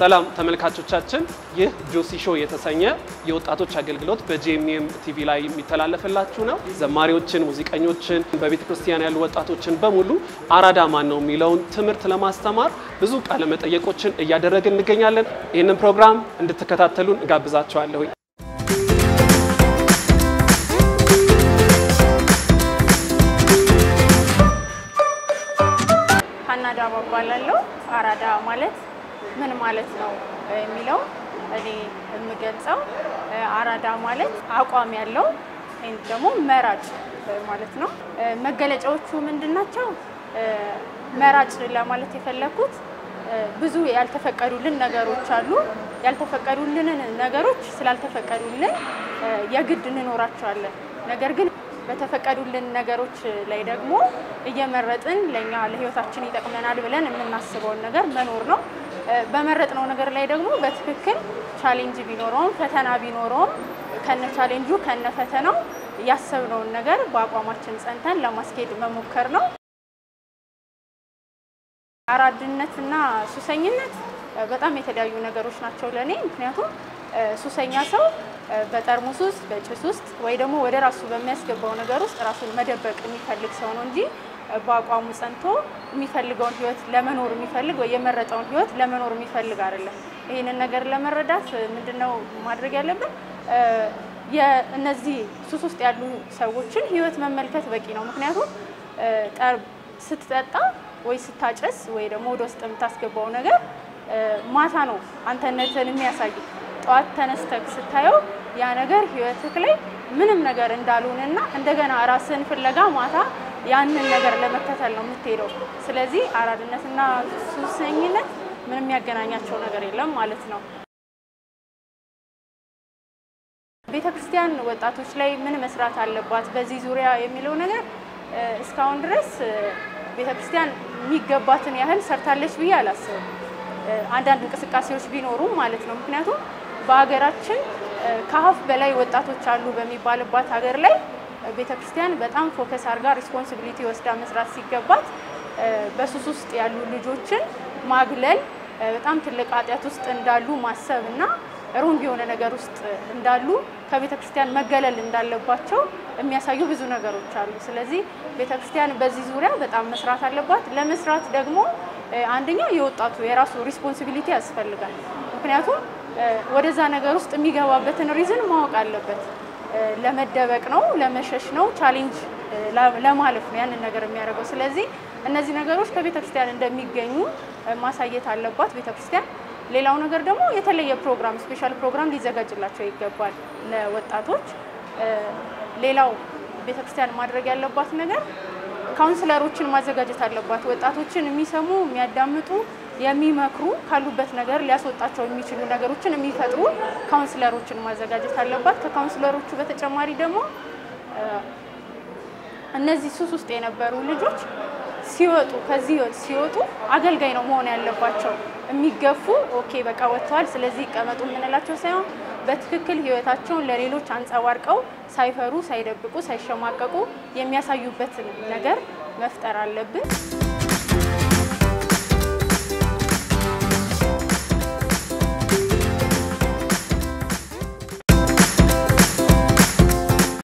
ሰላም ተመልካቾቻችን፣ ይህ ጆሲ ሾው የተሰኘ የወጣቶች አገልግሎት በጄኤምኤም ቲቪ ላይ የሚተላለፍላችሁ ነው። ዘማሪዎችን፣ ሙዚቀኞችን፣ በቤተ ክርስቲያን ያሉ ወጣቶችን በሙሉ አራዳ ማን ነው የሚለውን ትምህርት ለማስተማር ብዙ ቃለ መጠየቆችን እያደረግን እንገኛለን። ይህንን ፕሮግራም እንድትከታተሉን እጋብዛችኋለሁ። ሀና ዳባ እባላለሁ። አራዳ ማለት ምን ማለት ነው የሚለው እኔ የምገልጸው አራዳ ማለት አቋም ያለው ወይም ደግሞ መራጭ ማለት ነው። መገለጫዎቹ ምንድን ናቸው? መራጭ ለማለት የፈለኩት ብዙ ያልተፈቀዱልን ነገሮች አሉ። ያልተፈቀዱልንን ነገሮች ስላልተፈቀዱልን የግድ እንኖራቸዋለን። ነገር ግን በተፈቀዱልን ነገሮች ላይ ደግሞ እየመረጥን ለእኛ ለሕይወታችን ይጠቅመናል ብለን የምናስበውን ነገር መኖር ነው። በመረጥነው ነገር ላይ ደግሞ በትክክል ቻሌንጅ ቢኖረውም ፈተና ቢኖረውም ከነ ቻሌንጁ ከነ ፈተናው ያሰብነውን ነገር በአቋማችን ጸንተን ለማስኬድ መሞከር ነው። አራድነትና ሱሰኝነት በጣም የተለያዩ ነገሮች ናቸው ለእኔ። ምክንያቱም ሱሰኛ ሰው በጠርሙስ ውስጥ በጭስ ውስጥ ወይ ደግሞ ወደ ራሱ በሚያስገባው ነገር ውስጥ ራሱን መደበቅ የሚፈልግ ሰው ነው እንጂ በአቋሙ ጸንቶ የሚፈልገውን ህይወት ለመኖር የሚፈልግ ወይ የመረጠውን ህይወት ለመኖር የሚፈልግ አይደለም። ይህንን ነገር ለመረዳት ምንድነው ማድረግ ያለብን? የእነዚህ ሱስ ውስጥ ያሉ ሰዎችን ህይወት መመልከት በቂ ነው። ምክንያቱም ስትጠጣ ወይ ስታጨስ ወይ ደግሞ ወደ ውስጥ የምታስገባው ነገር ማታ ነው አንተነትን የሚያሳይ። ጠዋት ተነስተክ ስታየው ያ ነገር ህይወትክ ላይ ምንም ነገር እንዳልሆነና እንደገና ራስን ፍለጋ ማታ ያንን ነገር ለመከተል ነው የምትሄደው። ስለዚህ አራድነትና ሱሰኝነት ምንም የሚያገናኛቸው ነገር የለም ማለት ነው። ቤተ ክርስቲያን ወጣቶች ላይ ምን መስራት አለባት በዚህ ዙሪያ የሚለው ነገር እስካሁን ድረስ ቤተ ክርስቲያን የሚገባትን ያህል ሰርታለች ብዬ አላስብም። አንዳንድ እንቅስቃሴዎች ቢኖሩም ማለት ነው። ምክንያቱም በሀገራችን ከሀፍ በላይ ወጣቶች አሉ በሚባልባት ሀገር ላይ ቤተ ክርስቲያን በጣም ፎከስ አድርጋ ሪስፖንሲቢሊቲ ወስዳ መስራት ሲገባት በሱስ ውስጥ ያሉ ልጆችን ማግለል በጣም ትልቅ ኃጢአት ውስጥ እንዳሉ ማሰብ እና ሮንግ የሆነ ነገር ውስጥ እንዳሉ ከቤተ ክርስቲያን መገለል እንዳለባቸው የሚያሳዩ ብዙ ነገሮች አሉ። ስለዚህ ቤተ ክርስቲያን በዚህ ዙሪያ በጣም መስራት አለባት። ለመስራት ደግሞ አንደኛ የወጣቱ የራሱ ሪስፖንሲቢሊቲ ያስፈልጋል። ምክንያቱም ወደዛ ነገር ውስጥ የሚገባበትን ሪዝን ማወቅ አለበት። ለመደበቅ ነው፣ ለመሸሽ ነው፣ ቻሌንጅ ለማለፍ ነው ያንን ነገር የሚያደርገው። ስለዚህ እነዚህ ነገሮች ከቤተ ክርስቲያን እንደሚገኙ ማሳየት አለባት ቤተ ክርስቲያን። ሌላው ነገር ደግሞ የተለየ ፕሮግራም ስፔሻል ፕሮግራም ሊዘጋጅላቸው ይገባል ለወጣቶች። ሌላው ቤተክርስቲያን ማድረግ ያለባት ነገር ካውንስለሮችን ማዘጋጀት አለባት። ወጣቶችን የሚሰሙ የሚያዳምጡ፣ የሚመክሩ ካሉበት ነገር ሊያስወጣቸው የሚችሉ ነገሮችን የሚፈጥሩ ካውንስለሮችን ማዘጋጀት አለባት። ከካውንስለሮቹ በተጨማሪ ደግሞ እነዚህ ሱስ ውስጥ የነበሩ ልጆች ሲወጡ ከዚህ ህይወት ሲወጡ አገልጋይ ነው መሆን ያለባቸው። የሚገፉ ኦኬ በቃ ወጥተዋል፣ ስለዚህ ይቀመጡ የምንላቸው ሳይሆን በትክክል ህይወታቸውን ለሌሎች አንጸባርቀው ሳይፈሩ፣ ሳይደብቁ፣ ሳይሸማቀቁ የሚያሳዩበትን ነገር መፍጠር አለብን።